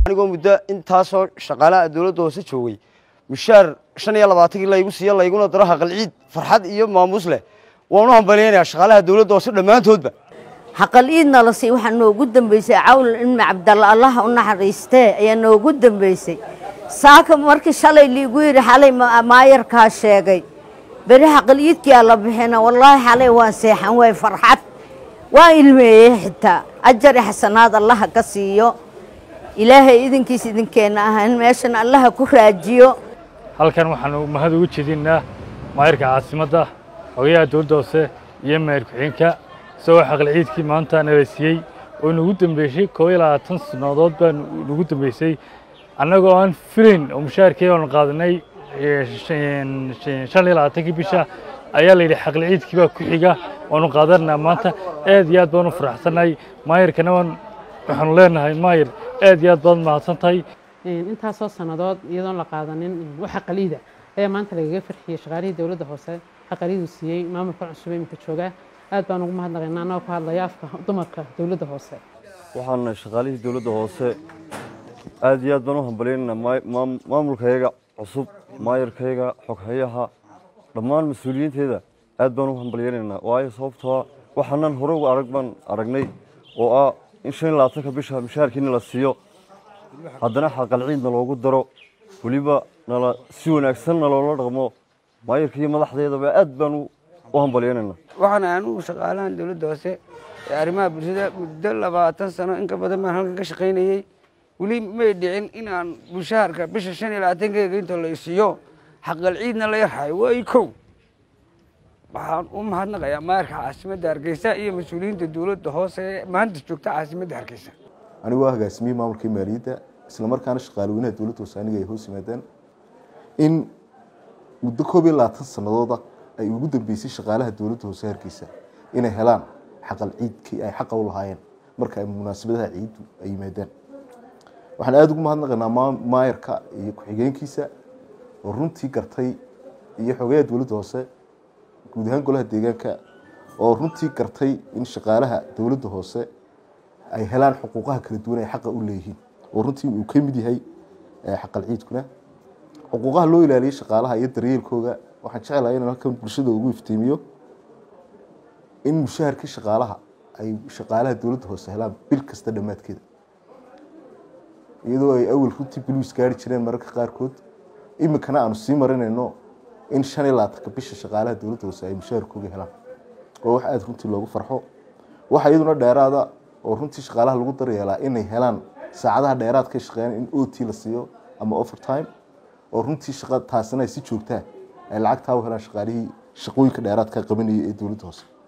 anigoo muddo intaasoo shaqaalaha dowladda hoose joogay mushaar shan iyo labaatankii laygu siiyo layguna daro haqalciid farxad iyo maamuus leh waan u hambalyaynayaa shaqaalaha dowladda hoose dhammaantoodba xaqal iidna la sii waxaa noogu dambeysay cawl ilmi cabdalla allaha u naxariistee ayaa noogu dambeysay saaka markii shalay liigu yidhi xalay maayarkaa sheegay beri xaqal iidkiyaa la bixina wallaahi xalay waan seexan waay farxad waan ilmeeyey xitaa ajari xasanaad allaha ka siiyo ilaahay idinkiis idinkeenna ahan meeshan allaha ku raajiyo halkan waxaanu mahad ugu jeedinaa maayarka caasimadda xogayaha dowladda hoose iyo maayar ku-xigeenka isagoo xaqal ciidkii maanta nala siiyey oo nagu dambeysay koob iyo labaatan sannadood baa nagu dambeysay annagoo aan filayn oo mushaarkii aanu qaadanay shan iyo labaatankii bisha ayaa la yidhi xaqal ciidkii baa ku xiga waanu qaadanaa maanta aad iyo aad baan u faraxsannahay maayarkana waan waxaanu leenahay maayar aad iyo aad baad mahadsan tahay intaasoo sannadood iyadoon la qaadanin waxa qaliida ayaa maanta lagaga farxiyey shaqaalihii dowladda hoose xaqaliidu siiyey maamulka cusub iminka jooga aad baan ugu mahadnaqaynaa anagoo ku hadlaya afka dumarka dowladda hoose waxaana shaqaalihii dowladda hoose aad iyo aad baan u hambalyaynaa maamulkayaga cusub maayarkayaga xoghayaha dhammaan mas-uuliyiinteeda aad baan u hambalyaynaynaa waayo sababtoo waxaanan hore uga arag baan aragnay oo ah in shan iyo labaatanka bisha mushaarkiina la siiyo haddana xaqal ciidna loogu daro weliba nala si wanaagsan naloola dhaqmo maayarka iyo madaxdeedaba aad baan u hambalyaynaynaa waxaan anugu shaqaalahan dowladda hoose ee arrimaha bulshada muddo labaatan sano in ka badan baan halkan ka shaqaynayey weli may dhicin inaan mushaharka bisha shan iyo labaatankeega inta la isiiyo xaqal ciidna la yarhayo waay kow waxaan u mahadnaqayaa maayarka caasimadda hargeysa iyo mas-uuliyiinta dowladda hoose ee maanta joogta caasimadda hargeysa anigu waa hogaasimiyey maamulkii maaliyadda isla markaana shaqaalweynaha dowladda hoose aniga ay hoos yimaadeen in muddo koob iyo labaatan sanadooda ay ugu dambeysay shaqaalaha dowladda hoose hargeysa inay helaan xaqal ciidkii ay xaqa u lahaayeen marka ay munaasabadaha ciiddu ay yimaadaan waxaan aada ugu mahadnaqaynaa maayarka iyo ku-xigeenkiisa oo runtii gartay iyo xogayaha dowladda hoose guud ahaan golaha deegaanka oo runtii gartay in shaqaalaha dowladda hoose ay helaan xuquuqaha kala duwan ay xaqa u leeyihiin oo runtii uu ka mid yahay xaqal ciidkuna xuquuqaha loo ilaaliyey shaqaalaha iyo daryeelkooga waxaan jecelahay inaan halkan bulshada ugu iftiimiyo in mushaharkii shaqaalaha ay shaqaalaha dowladda hoose helaan bil kasta dhammaadkeeda iyadoo ay awel runtii biluis gaari jireen mararka qaarkood iminkana aanu sii marinayno in shan iyo labaatanka bisha shaqaalaha dowladda hoose ay mushaharkooga helaan oo wax aada runtii loogu farxo waxa iyaduna dheeraada oo runtii shaqaalaha lagu daryeelaa inay helaan saacadaha dheeraadkay shaqeeyaan in o t la siiyo ama overtime oo runtii shaqa taasina ay si joogtaa ay lacagtaa u helaan shaqaalihii shaqooyinka dheeraadka qabanayay ee dowladda hoose